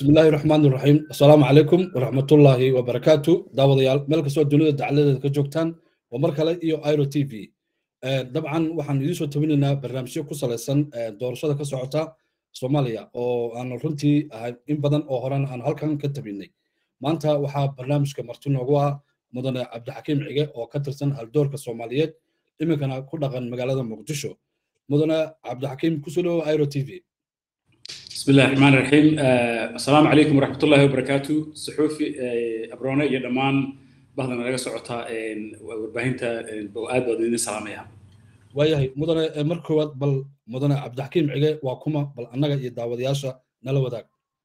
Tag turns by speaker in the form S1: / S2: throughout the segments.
S1: بسم الله الرحمن الرحيم السلام عليكم ورحمة الله وبركاته داود يال ملك سوى الدنيا دعالة كجوكتان ومركلة إيو ايرو تي في طبعا waxaan idiin soo tabinaynaa barnaamijyo ku salaysan doorashada ka socota soomaaliya oo aan runtii ahay in badan oo horan aan halkan ka tabinay maanta waxaa barnaamijka marti noogu ah mudane cabdixakiim cige oo ka tirsan haldoorka soomaaliyeed iminkana ku dhaqan magaalada muqdisho mudane cabdixakiim kusoo dhawo airo t v
S2: بسم الله الرحمن الرحيم السلام عليكم ورحمة الله وبركاته صحوفي أبرونا يا دمان بعضنا لقى سعوتا ورباهنتا بوآد ودين سلاميها
S1: waayahay mudane mar koowaad bal mudane cabdixakiim cige waa kuma bal annaga iyo daawadayaasha nala wadaag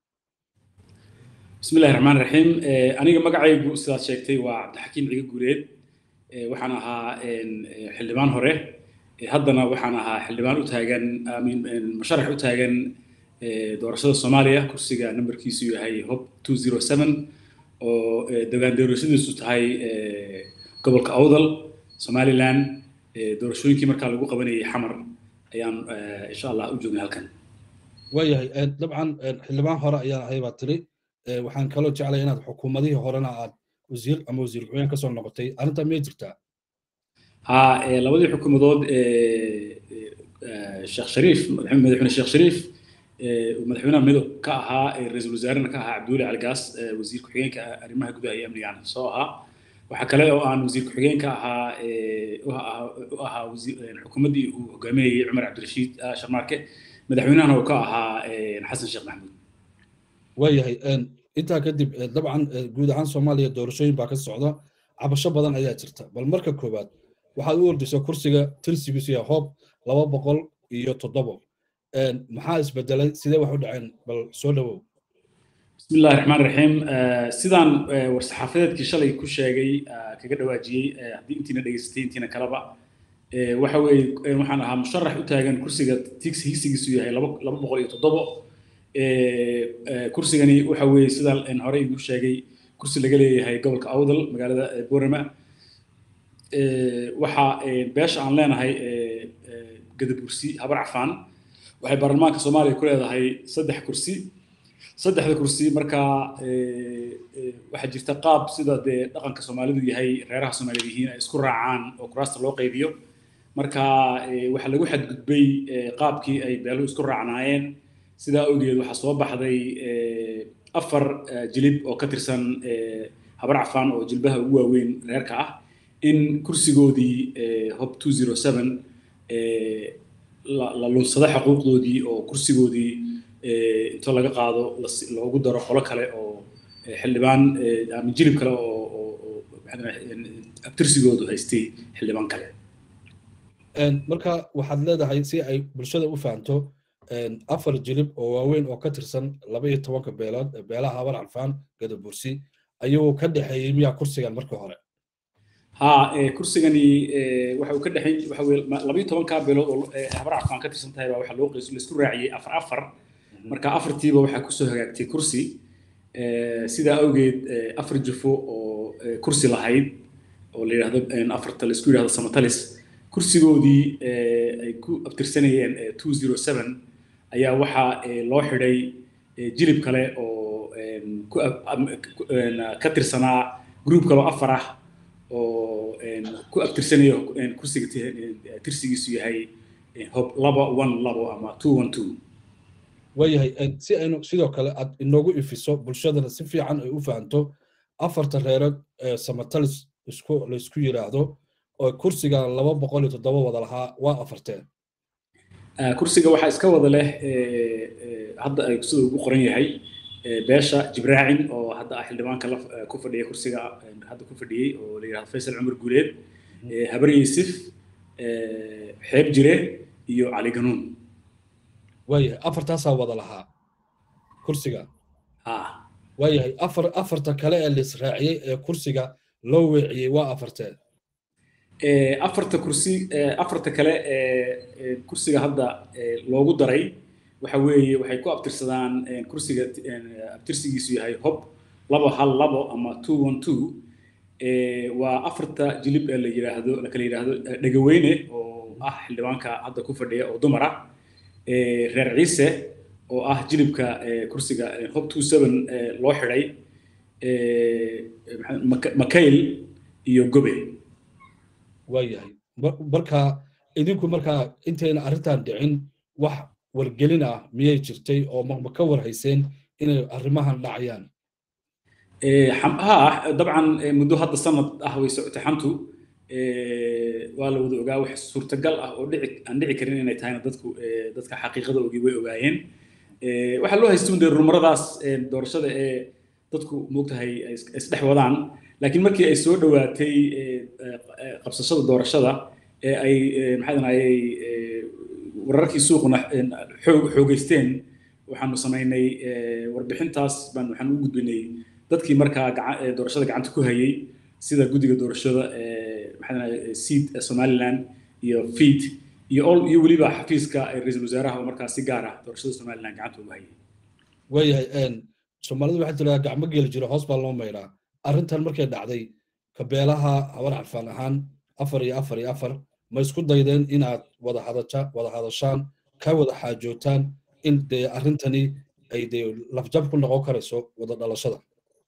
S2: بسم الله الرحمن الرحيم أنا مقعي سيدات شيكتي وعبد الحكيم عيق قريد وحنا ها حلمان هوري هدنا وحنا ها حلمان وتاجن من مشارح وتاجن doorashada soomaaliya kursiga nambarkiisu yahay hob two zero seven oo degaan doorashadiisu tahay gobolka awdal somaliland doorashooyinkii markaa lagu qabanayay xamar ayaan insha allah u joognay halkan
S1: waayahay dabcan xildhibaan hore ayaan ahay baa tiri waxaan kaloo jeclay inaad xukuumadihii horena aad wasiir ama wasiir ku-xigeen kasoo noqotay arrintaa miyay jirtaa
S2: ha labadii xukuumadood sheekh shariif madaxweyne sheekh shariif madaxweynaha midoob ka ahaa ra-iisul wasaarena ka ahaa cabduuli caligaas wasiir ku-xigeenka arrimaha gudaha iyo amnigan soo ahaa waxaa kale oo aan wasiir ku-xigeenka ahaa u ahaa xukuumaddii uu hogaaminayay cumar cabdirashiid sharmaarke madaxweynahana uu ka ahaa xasan sheekh maxamuud
S1: waayahay intaa kadib dabcan guud ahaan soomaaliya doorashooyin baa ka socda cabasho badan ayaa jirta bal marka koowaad waxaad u ordaysa kursiga tirsigiisu yahay hoob laba boqol iyo toddobo maxaa isbedelay sidee wax u dhaceen bal soo dhawow
S2: بسم الله الرحمن الرحيم سيدان ورصحافيدكii shalay ku sheegay kaga dhawaajiyey haddii intiina dhegaystay intiina kalaba waxa weeye waxaan ahaa musharax u taagan kursiga tix higsigiisu yahay laba boqol iyo toddobo kursigani waxa weeye sidaan hore igu sheegay kursi laga leeyahay gobolka awdal magaalada borama waxa beesha aan leenahay gadabursi habar cafaan waxay baarlamaanka soomaaliya ku leedahay saddex kursi saddexda kursi markaa waxaa jirta qaab sida dee dhaqanka soomaalidu yahay reeraha soomaaliyed yihiin ay isku raacaan oo kuraasta loo qaybiyo marka waxaa lagu xadgudbay qaabkii ay beeluhu isku raacnaayeen sidaa awgeed waxaa soo baxday afar jilib oo ka tirsan habar cafaan oo jilbaha ugu waaweyn reerka ah in kursigoodii hob two zero seven la lunsado xuquuqdoodii oo kursigoodii intoo laga qaado loogu daro qolo kale oo xildhibaan ama jilib kale oo abtirsigoodu haystay xildhibaan kale
S1: marka waxaad leedahay si ay bulshada u fahanto afar jilib oo waaweyn oo ka tirsan laba iyo tobanka beelood beelaha habar calfaan gadabursi ayuu ka dhexeeyey miyaa kursigan markii hore
S2: ha kursigani waxa uu ka dhexeyn waxa weye laba iyo tobankaa beelood oo habar cafaan ka tirsan tahay baa waxaa loo qeys laisku raaciyey afar afar marka afartiiba waxaa kusoo hagaagtay kursi sidaa awgeed afar jufo oo kursi lahayd oo la yidhahdo afarta laisku yidhahdo samatalis kursigoodii ay ku abtirsanayeen two zero seven ayaa waxaa loo xidhay jilib kale oo ka tirsanaa group kale oo afar ah oo ku abtirsanayo kursiga tirsigiisu yahay hob laba one labo ama two one two
S1: waayahay si aynu sidoo kale aad inoogu ifiso bulshadana si fiican ay u fahanto afarta reerood ee samatalis isku laysku yidhaahdo oo kursiga laba boqol iyo toddoba wada lahaa waa afarteen
S2: kursiga waxaa iska wada leh hadda ay sida ugu qoran yahay beesha jibraacin oo hadda ah xildhibaanka ku fadhiya kursiga hadda ku fadhiyey oo la yidhahdo faysal cumar guuleed habar yuusuf xeeb jire iyo cali ganuun
S1: waayahay afartaasaa wada lahaa kursiga waayahay afar afarta kale ee laisraaciyey ee kursiga loo weeciyey waa afarteen
S2: afarta kursi afarta kale ee kursiga hadda loogu daray waxa weeye waxay ku abtirsadaan kursiga abtirsigiisu yahay hob labo hal labo ama two one two waa afarta jilib ee la yidhaahdo la kala yidhaahdo dhegaweyne oo ah xildhibaanka hadda ku fadhiya oo dumar ah reer ciise oo ah jilibka kursiga hob two seven loo xidhay makayl iyo gobe
S1: waayahay marka idinku markaa intayna arrintan dhicin wax wargelin ah miyay jirtay oo ma ka warhayseen inay arrimahan dhacayaan
S2: ha dabcan muddo hadda sanad ah way socotay xantu waa la wada ogaa wax suurtagal ah oo dhici aan dhici karin inay tahayna dadku dadka xaqiiqada ogi way ogaayeen waxaa loo haystay dee rumaradaas doorashada ee dadku moogtahay isdhex wadaan laakiin markii ay soo dhowaatay qabsashada doorashada ee ay maxaa danayay wararkii suuquna xoog xoogeysteen waxaanu samaynay warbixintaas baan waxaan u gudbinay dadkii markaa doorashada gacanta ku hayay sida guddiga doorashada maxaa seed somaliland iyo feed iyo ol iyo weliba xafiiska ra-iisul wasaaraha oo markaa si gaar ah doorashada somaliland gacanta ugu hayay
S1: waayahay soomaalidu waxaa tiraa gacmo geeli jiro hoos baa loo maydhaa arrintan markay dhacday kabeelaha habar carfaan ahaan afar iyo afar iyo afar ma isku daydeen inaad wada hadaja wada hadashaan ka wada xaajootaan in dee arrintani ay dee lafjab ku noqon karayso wada dhalashada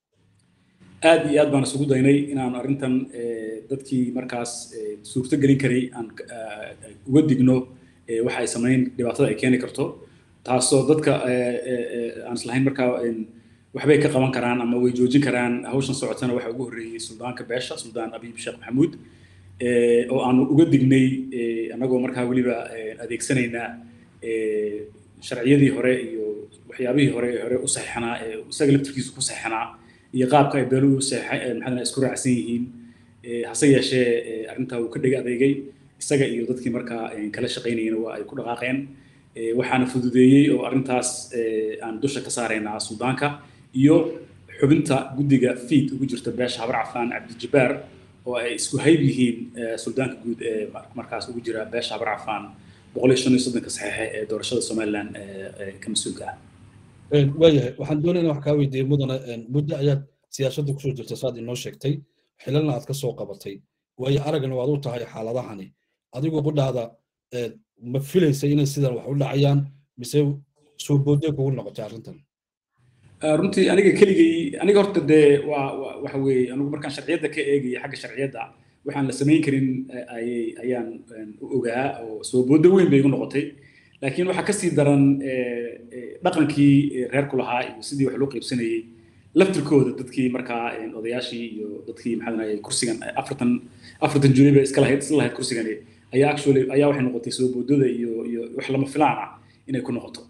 S2: aad iyo aad baan isugu daynay inaan arrintan dadkii markaas suurto gelin karay aan uga digno waxa ay samayn dhibaatada ay keeni karto taasoo dadka aan islahayn markaa waxbay ka qaban karaan ama way joojin karaan hawshan socotana waxa ugu horreeyey suldaanka beesha suldaan abiib sheekh maxamuud oo aanu uga dignay annagoo markaa weliba adeegsanaynaa sharciyadii hore iyo waxyaabihii hore hore u saxiixanaa ee isaga laftirkiisu ku saxiixanaa iyo qaabka ay beeluhu maxaa isku raacsan yihiin hase yeeshee arrintaa uu ka dhega adeegay isaga iyo dadkii markaa kala shaqaynayena waa ay ku dhaqaaqeen waxaana fududeeyey oo arrintaas aan dusha ka saaraynaa suldaanka iyo xubinta guddiga fiid ugu jirta beesha habar cafaan cabdijabbaar oo ay isku hayb yihiin suldaanka guud ee markaas ugu jira beesha habar cafaan boqol iyo shan iyo soddonka saxiixe ee doorashada somaliland ka mas-uulka ah
S1: waayahay waxaan doonayna wax kaa weydiiyey mudana muddo ayaad siyaasadda kusoo jirta saad inoo sheegtay xilalna aad ka soo qabatay waayo aragna waad u tahay xaaladahani adigoo qudhaada ma filaysa inay sidan wax u dhacayaan mise soo boodee kugu noqotay arrintan
S2: runtii aniga keligay aniga horta dee waa waxa weeye anigu markaan sharciyadda ka eegaya xagga sharciyadda waxaan la samayn karin ayay ayaan u ogaa oo soo boodo weyn bay igu noqotay laakiin waxaa kasii daran dhaqankii reerku lahaa iyo sidii wax loo qaybsanayey laftirkooda dadkii markaa odayaashii iyo dadkii maxaa kursigan afartan afartan juni bay iska lahayd isla lahayd kursigani ayaa actually ayaa waxay noqotay soo boodada iyo iyo wax lama filaan ah inay ku noqoto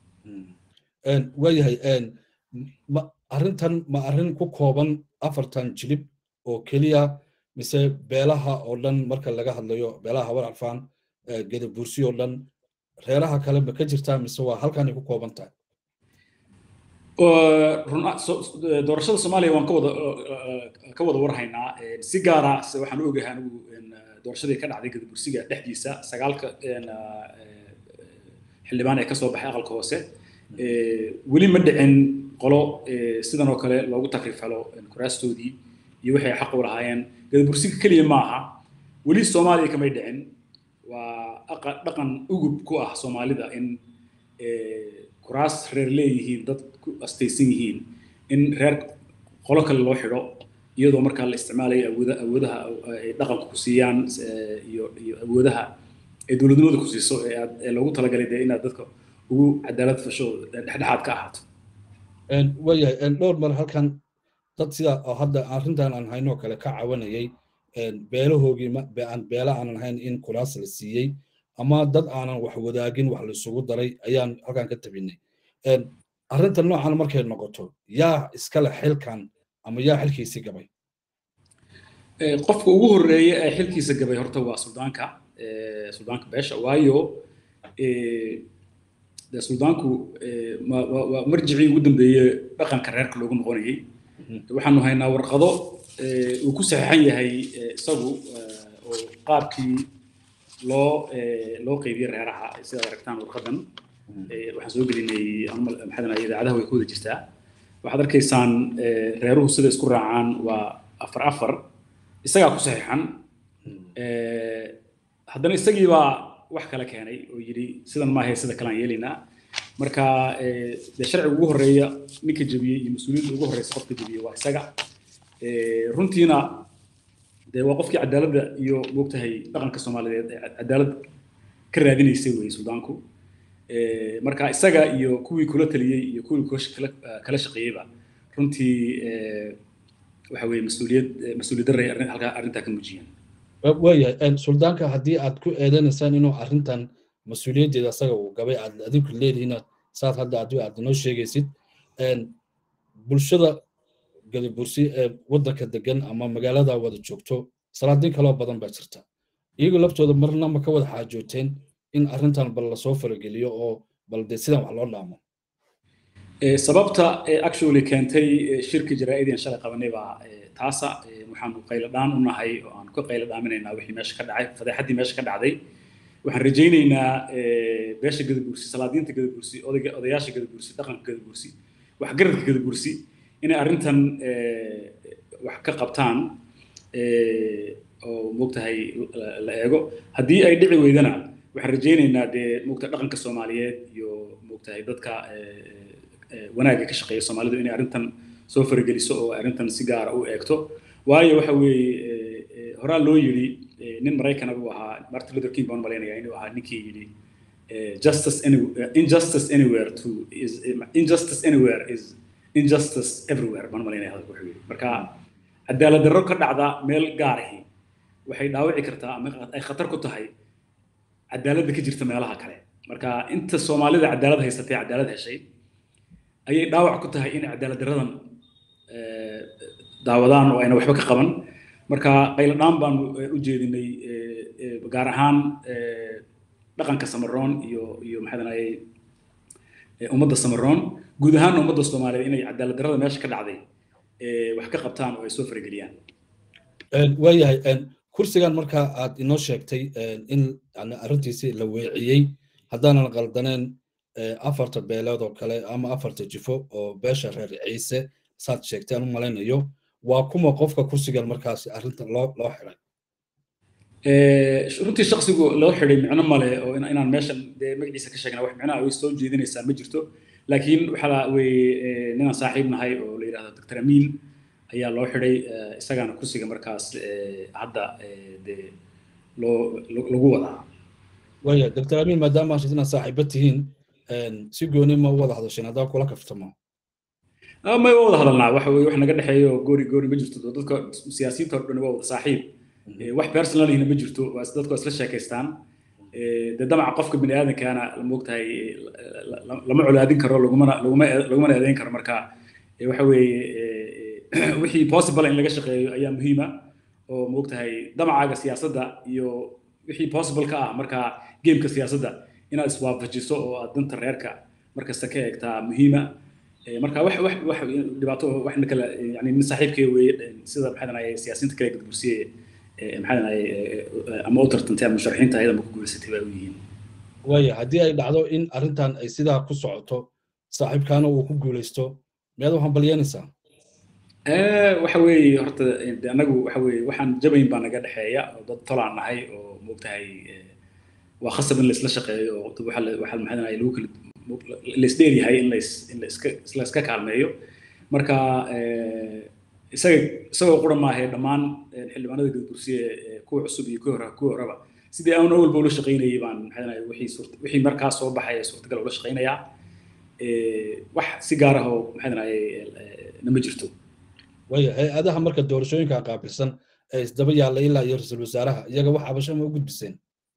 S1: waayahay ma arrintan ma arrin ku kooban afartan jilib oo keliya mise beelaha oo dhan marka laga hadlayo beelaha habar alfaan gedabuursi oo dhan reeraha kale ma ka jirtaa mise waa halkanay ku kooban tahay
S2: doorashada soomaaliya waan ka wada ka wada warhaynaa si gaara waxaan u ogahay anigu doorashadii ka dhacday gadabursiga dhexdiisa sagaalka xildhibaan ee kasoo baxay aqalka hoose weli ma dhicin qolo sidan oo kale loogu takrifalo kuraastoodii iyo waxay xaq u lahaayeen gadabursiga keliya ma aha weli soomaaliya kamay dhicin waa dhaqan ugub ku ah soomaalida in kuraas reer leeyihiin dad ku astaysan yihiin in reer qolo kale loo xidho iyadoo markaa la isticmaalayo awooda awoodaha ay dhaqanku ku siiyaan iyo iyo awoodaha ay dowladnimada ku siiso ee aad ee loogu talagalay dee inaad dadka ugu cadaalad fasho dhexdhexaad ka ahaato
S1: waayahay dhowr mar halkan dad sida oo hadda arrintan aan haynoo kale ka cawanayay beelahoogii aan beela aanan hayn in kuraas la siiyey ama dad aanan wax wadaagin wax la isugu daray ayaan halkan ka tabinay arrinta noocan markay noqoto yaa iskale xilkan ama yaa xilkiisii gabay
S2: qofka ugu horreeya ee xilkiisa gabay horta waa suldaanka suldaanka beesha waayo dee suldaanku waa marjicii ugu dambeeye dhaqanka reerka loogu noqonayay waxaanu haynaa warqado uu ku saxiixan yahay isagu oo qaabkii loo loo qeybiyey reeraha sidaad aragtaan warqadan waxaan soo gelinay maxaa idaacadaha way ku wada jirtaa waxaad arkaysaan reeruhu sida isku raacaan waa afar afar isagaa ku saxiixan haddana isagii baa wax kale keenay oo yidhi sidan maahe sida kalean yeelaynaa marka dee sharciga ugu horeeya ninka jebiyey iyo mas-uuliyadda ugu horeysa qofka jebiyey waa isaga runtiina dee waa qofkii cadaaladda iyo moogtahay dhaqanka soomaaliyeed ee cadaalad ka raadinaysay weye suudaanku marka isaga iyo kuwii kula taliyey iyo kuwii kala shaqeeyeyba runtii waxa weye mas-uuliyad mas-uuliyad darray halkaa arrintaa ka muujiyeen
S1: waayahay suldaanka haddii aad ku eedanaysaan inuu arrintan mas-uuliyaddeeda asaga uu gabay aad adinku leedihiin saad hadda adigu aad inoo sheegaysid bulshada gadabursi ee waddanka degan ama magaalada wada joogto salaadiin kaloo badan baa jirta iyagu laftooda marna ma ka wada xaajooteen in arrintan bal lasoo farageliyo oo bal dee sidan wax loo dhaamo
S2: sababta actually keentay shirka jaraa'ideen shalay qabanay baa taasa waxaanu qaylo dhaan u nahay oo aan ka qaylo dhaaminaynaa wixii meesha ka dhacay fadeexaddii meesha ka dhacday waxaan rajaynaynaa beesha gadabursi salaadiinta gadabursi odayga odayaasha gadabursi dhaqanka gadabursi waxgaradka gadabursi inay arrintan wax ka qabtaan oo moogtahay la eego haddii ay dhici weydana waxaan rajaynaynaa dee moogta dhaqanka soomaaliyeed iyo moogtahay dadka wanaagga ka shaqeeya soomaalidu inay arrintan soo farageliso oo arrintan si gaara u eegto waayo waxa weeye horaa loo yidhi nin maraykana buu ahaa martin luther king baan malaynayaa inuu ahaa ninkii yidhi justice anywhere injustice anywhere to is injustice anywhere is injustice everywhere baan malaynaya hadalka wuxuu yidhi marka cadaalad darro ka dhacda meel gaarahi waxay dhaawici kartaa ama ay khatar ku tahay cadaaladda ka jirta meelaha kale marka inta soomaalida cadaalad haysatay cadaalad heshay ayay dhaawac ku tahay in cadaalad darradan daawadaan oo ayna waxba ka qaban marka qaylo dhaan baanu u jeedinay gaar ahaan dhaqanka samaroon iyo iyo maxaa dhanayay ummadda samaroon guud ahaan ummadda soomaaliyeed inay cadaalad darrada meesha ka dhacday wax ka qabtaan oo ay soo farageliyaan
S1: waayahay kursigan marka aad inoo sheegtay in arrintiisi la weeciyey haddaanan qaldaneen afarta beeleed oo kale ama afarta jifo oo beesha reer ciise saad sheegtay aan u malaynayo waa kuma qofka kursigan markaas arrintan loo loo xiray
S2: runtii shaksigu loo xidhay micno male oo inaan meeshan dee magaciisa ka sheegna wax micnaha way soo jeedinaysaa ma jirto laakiin waxaa weye ninaan saaxiib nahay oo la yidhahdo doctor amiin ayaa loo xidhay isagaana kursiga markaas hadda dee loo lagu wadaa
S1: waya doctor amiin maadaama aad inaad saaxiiba tihiin si gooni ma u wada hadasheen haddaa kula kaftamo
S2: may wada hadalnaa waxa weye wax naga dhexeeyo goori goori ma jirto dadka siyaasiyiinta oo dhan waa wada saaxiib wax personalihina ma jirto dadku isla sheekaystaan dee damaca qofka bini aadamkaana moogtahay lama colaadin karo lagumana laguma lagumana eedeyn karo marka waxa weeye wixii possible in laga shaqeeyo ayaa muhiima oo moogtahay damacaaga siyaasadda iyo wixii possible ka ah marka gameka siyaasadda inaad iswaafajiso oo aad danta reerka markasta ka eegtaa muhiima marka wax wax wax dhibaato waxna kala yani nin saaxiibkay weeye sida maxaa dhanaya siyaasiyiinta kale gudbursiye maxaa dhanaya ama u tartantay ama musharaxiinta ayada ma ku guulaysatay baa u yihiin
S1: waaya haddii ay dhacdo in arrintan ay sidaa ku socoto saaxiibkaana uu ku guulaysto miyaad u hambalyanaysaa
S2: waxa weeye horta anagu waxa weeye waxaan jabayn baa naga dhexeeya oo dad tolaan nahay oo moogtahay waa khasab in laisla shaqeeyo oo waxa waxa maxaa dhanaya lagu kala laisdheer yahay in lais in laiska la iska kaalmeeyo marka isaga isagoo qura maahe dhammaan xildhibaanada gudbursiye kuwa cusub iyo kuwa hore kuwa horeba sidii aan awalba ula shaqaynayay baan maxaa dhanaya wixii suurta wixii markaas soo baxaya suurtagal ula shaqaynayaa wax si gaar ah oo maxaa dhanaya nama jirto
S1: waya hay-adaha marka doorashooyinka qaabilsan ee isdaba yaalla ilaa iyo ra-iisul wasaaraha iyaga wax cabasho ma u gudbiseen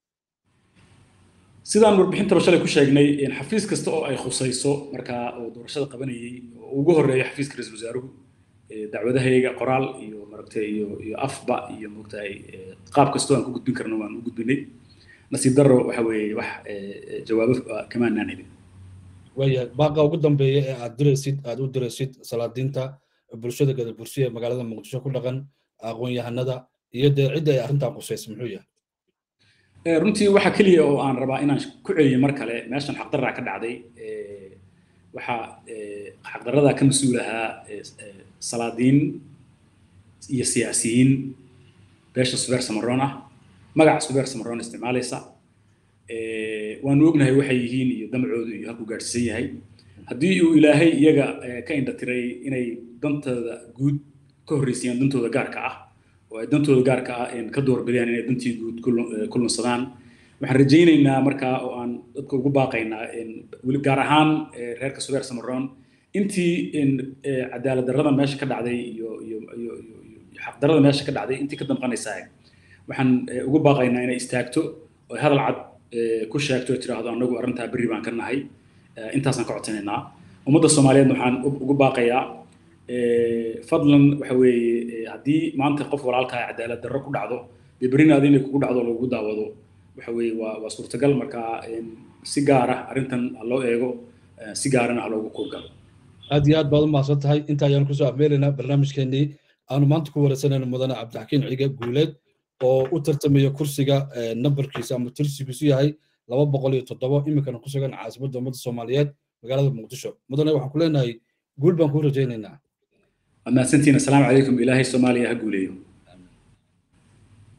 S2: sidaan warbixintaba shalay ku sheegnay xafiis kasta oo ay khusayso markaa oo doorashada qabanayay oo ugu horreeya xafiiska ra-iisul wasaaruhu dacwadahayga qoraal iyo maragtay iyo iyo afba iyo moogtahay qaab kastoo aan ku gudbin karno waan u gudbinay nasiib darro waxa weeye wax jawaabo kamaanaan helin
S1: waya baaqa ugu dambeeya ee aad diraysid aad u diraysid salaadiinta bulshada gadabursiya ee magaalada muqdisho ku dhaqan aqoon-yahanada iyo dee cidda ay arrintan qusaysa muxuu yahay
S2: runtii waxa keliya oo aan rabaa inaan ku celiyo mar kale meeshan xaqdarraa ka dhacday waxaa xaqdarradaa ka mas-uul ahaa salaadiin iyo siyaasiyiin beesha subeer samaroon ah magaca subeer samaroon isticmaalaysa waanu ognahay waxay yihiin iyo damcoodu iyo halkuu gaadhsiisan yahay haddii uu ilaahay iyaga ka indhatiray inay dantooda guud ka horreysayaan dantooda gaarka ah oo ay dantooda gaarka ah ka doorbideen inay dantii guud ku lunsadaan waxaan rajaynaynaa markaa oo aan dadka ugu baaqaynaa weli gaar ahaan reerka subeer samaroon intii cadaalad darrada meesha ka dhacday iyo iyo iyo iyo xaqdarrada meesha ka dhacday intii ka damqanaysaa waxaan ugu baaqaynaa inay istaagto oo hadal cad ku sheegto tiraahdo anagu arrintaa berri baan ka nahay intaasaan ka codsanaynaa ummadda soomaaliyeed waxaan ugu baaqayaa fadlan waxa weeye haddii maanta qof walaalkaa cadaalad darro ku dhacdo dee berrina adi inay kugu dhacdo lagugu daawado waxa weeye waa waa suurtagal markaa si gaar ah arrintan ha loo eego si gaarana ha loogu kuurgalo
S1: aad iyo aad baad u mahadsan tahay inta ayaan kusoo afmeelaynaa barnaamijkeenii aanu maanta ku wareysanayna mudane cabdixakiin ciga guuleed oo u tartamaya kursiga nambarkiisa ama tirsigiisu yahay laba boqol iyo toddoba iminkana ku sugan caasimadda ummadda soomaaliyeed magaalada muqdisho mudane waxaan ku leenahay guul baan kuu rajaynaynaa
S2: mahadsantiin assalaamu calaykum ilaahay soomaaliya ha guuleeyo